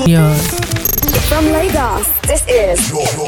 Yours. From Lagos, this is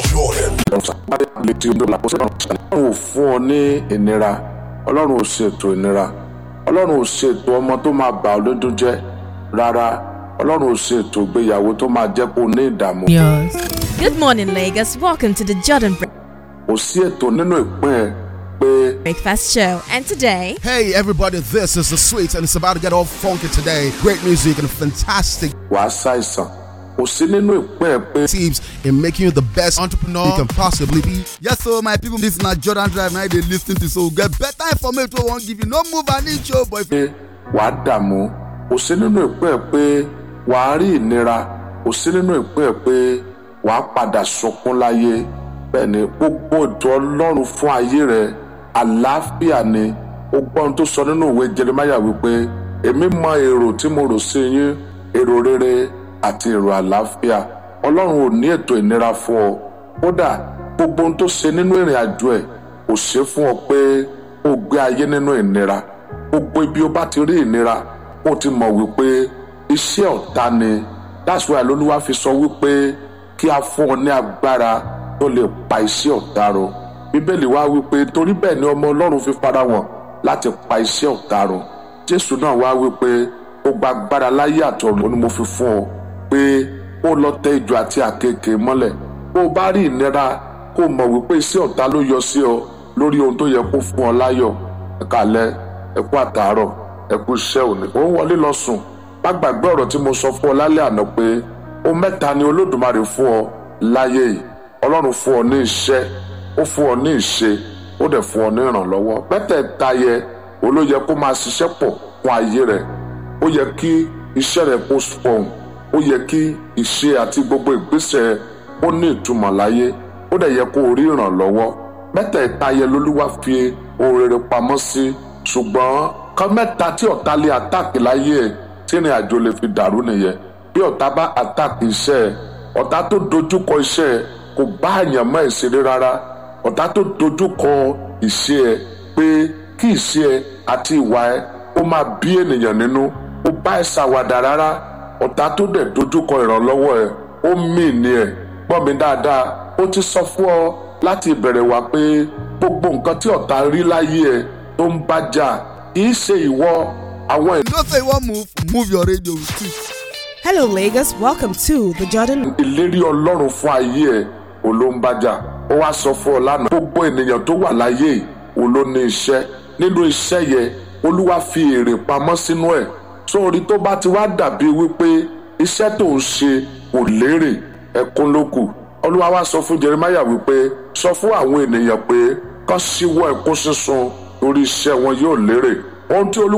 ọlọ́run ò fún ọ ní ìnira ọlọ́run ò ṣètò ìnira ọlọ́run ò ṣètò ọmọ tó máa bà ọ́ lójú jẹ́ rárá ọlọ́run ò ṣètò ìgbéyàwó tó máa jẹ́ kó o ní ìdààmú Yours. Good morning, Lagos. Welcome to the Jordan kò sí ètò nínú ìpín ẹ pé Breakfast Show. And today, Hey everybody, this is the sweet and it's about to get all funky today. Great music and fantastic wàá ṣàìsàn kò sí nínú ìpín ẹ pé tips in making you the best entrepreneur you can possibly be. Yes, so my people, this na Jordan Drive. Now they listen to so get better information. We won't give you no move and each show, but if pé wàá dààmú kò sí nínú ìpín ẹ pé wàá rí ìnira kò sí nínú ìpín ẹ pé wàá padà sunkún láyé bẹ́ẹ̀ ni gbogbo ètò ọlọ́run fún ayé rẹ àlàáfíà ni ó gbọ́ ohun tó sọ nínú ìwé jeremaya wípé èmi mọ èrò tí mo rò sí yín èrò rere àti èrò àlàáfíà ọlọ́run ò ní ètò ìnira fún ọ kódà gbogbo ohun tó ṣe nínú ìrìn àjò ẹ kò ṣe fún ọ pé ó gbé ayé nínú ìnira gbogbo ibi ó bá ti rí ìnira ó ti mọ̀ wípé iṣẹ́ ọ̀tá ni that's why lolúwa fi sọ wípé kí a fún ọ ní agbára tó lè pa iṣẹ́ ọ̀tá run bíbélì wá wípé torí bẹ́ẹ̀ ni ọmọ ọlọ́run fi fara wọn láti pa iṣẹ́ ọ̀tá run jésù náà wá wípé ó gba agbára láyé àtọ̀run ó ní mo fi fún ọ pé ó lọ tẹ ìjọ àti àkekèé mọ́lẹ̀ bó o bá rí ìnira kó o mọ̀ wípé iṣẹ́ ọ̀tá ló yọ sí ọ lórí ohun tó yẹ kó fún ọ láyọ̀ ẹ̀kálẹ́ ẹ̀kú àtàárọ̀ ẹ̀kú iṣẹ́ òní ó ń wọlé lọ sùn má gbàgbé ọ̀rọ̀ tí mo sọ fún ọ lálẹ́ àná pé ó mẹ́ta ni olódùmarè fún ọ láyé yìí ọlọ́run fún ọ ní iṣẹ́ ó fún ọ ní ìṣe ó dẹ̀ fún ọ ní ìrànlọ́wọ́ mẹ́tẹ̀ẹ̀ta yẹ olóyè kó máa ṣiṣẹ́ pọ̀ fún ayé rẹ̀ ó yẹ kí iṣẹ́ rẹ̀ kó fọhùn ó yẹ kí ìṣe àti gbogbo ìgbésẹ̀ rẹ̀ ó ní ìtumọ̀ láyé ó dẹ̀ yẹ kó o rí ìrànlọ́wọ́ mẹ́tẹ̀ẹ̀ta yẹ lolúwa fi ohun rere pamọ́ sí ṣùgbọ́n kan mẹ́ta tí ọ̀tá lé àtàkì láyé ẹ̀ tí ìrìn àjò lè fi dàrú nìyẹn bí ọ̀tá bá àtàkì iṣẹ́ ẹ̀ ọ̀tá tó dojúkọ iṣẹ́ ẹ̀ kò bá àyàn mọ́ ìṣeré rárá ọ̀tá tó dojúkọ ìṣe ẹ̀ pé kí ìṣe ẹ̀ àti ìwà ẹ̀ ó máa bí ènìyàn nínú ó bá ẹ̀ ṣàwàdà rárá ọ̀tá tó dẹ̀ dojúkọ ìrànlọ́wọ́ ẹ̀ ó mì ní ẹ̀ gbọ́ mi dáadáa ó ti sọ fún ọ láti ìbẹ̀rẹ̀ wá pé gbogbo nǹkan tí ọ̀tá rí láyé ẹ̀ tó ń bá jà kì í ṣe ìwọ àwọn you know say you want move, move your radio with it. Hello, Lagos. Welcome to the Jordan. ìlérí ọlọ́run fún ayé ẹ̀ ò ló ń bájà ó wá sọ fún ọ lánàá gbogbo ènìyàn tó wà láyé yìí ò ló ní iṣẹ́ nínú iṣẹ́ yẹn olúwa fi èrè pamọ́ sínú ẹ̀ sórí tó bá ti wá dàbí wípé iṣẹ́ tó ń ṣe kò lérè ẹkún ló kù olúwa wá sọ fún jeremiah wípé sọ fún àwọn ènìyàn pé kán síwọ́ ẹkún sísun torí iṣẹ́ wọn yóò lérè ohun tí olúwa